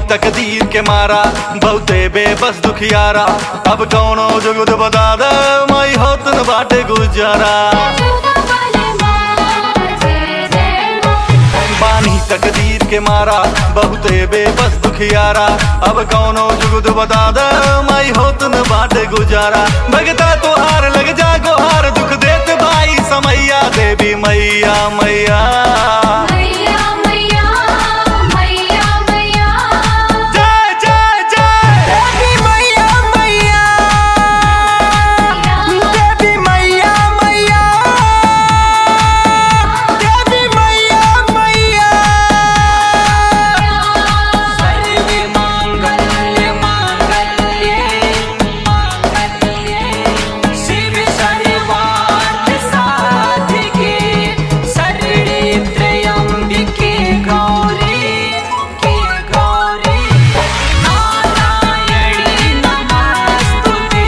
तकदीर के मारा बहुते बेबस दुखियारा अब कौनो जुगुद बता दे माई होत न बाटे गुजारा जोधा वाले माँ जय जय माँ बानी तकदीर के मारा बहुते बेबस दुखियारा अब कौनो जुगुद बता दे माई होत न बाटे गुजारा भगता तोहार लग जा गोहार दुख देत भाई समैया देवी मैया मैया मैया मैया मैया मैया जय जय जय देवी मैया मैया देवी मैया मैया देवी मैया मैया सर्वे मांगल्य मांगल्ये मांगल्ये शिव सर्वार्थ साधिके शरणे त्र्यंबिके गौरी के गौरी नारायणी नमस्तुते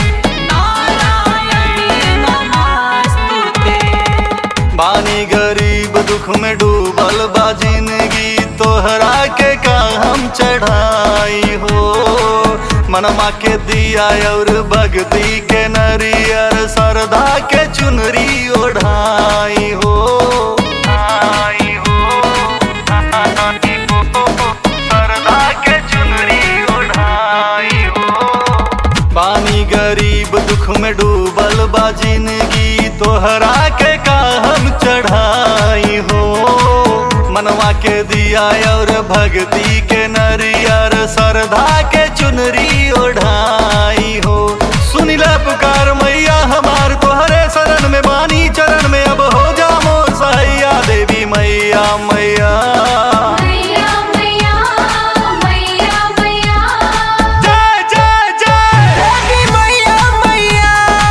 नारायणी नमस्तुते बानी गरीब दुख में डूबल बा जिंदगी तोहरा के का हम चढ़ाई हो मनमा के दिया और भक्ति के नरियर सरदा के चुनरी ओढ़ाई हो आई हो, आई हो, सरदा के चुनरी ओढ़ाई हो बानी गरीब दुख में डूबल बा जिंदगी तोहरा के का हम चढ़ाई हो मनवा के दिया और भक्ति के नरियर सरधा के चुनरी ओढ़ाई हो सुनिला पुकार मैया हमार तोहरे शरण में बानी चरण में अब हो जा मोर सैया देवी मैया मैया मैया मैया मैया मैया जय जय जय देवी मैया मैया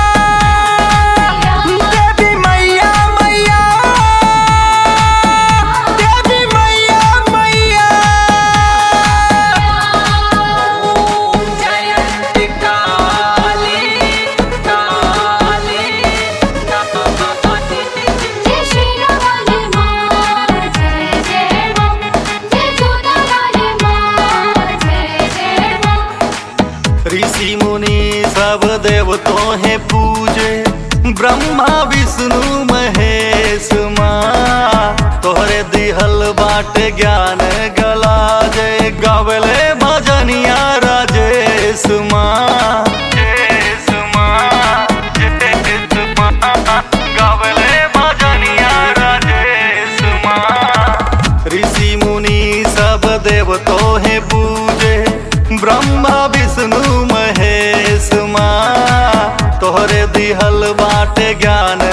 देवी मैया मैया देवी मैया मैया ओम जयंती काली काली जय श्री वाले माँ जय जय माँ जय जोधा वाले माँ जय जय माँ ऋषि मुनि सब देवतों है पूजे ब्रह्मा विष्णु महेश माँ तोहरे दिहल बाटे ज्ञान गला जय गावले भजनिया राजेश माँ जयेश माँ, जयेश माँ, गावले भजनिया राजेश माँ ऋषि मुनि सब देवतो है पूजे ब्रह्मा विष्णु महेश माँ तोहरे दिहल बाटे ज्ञान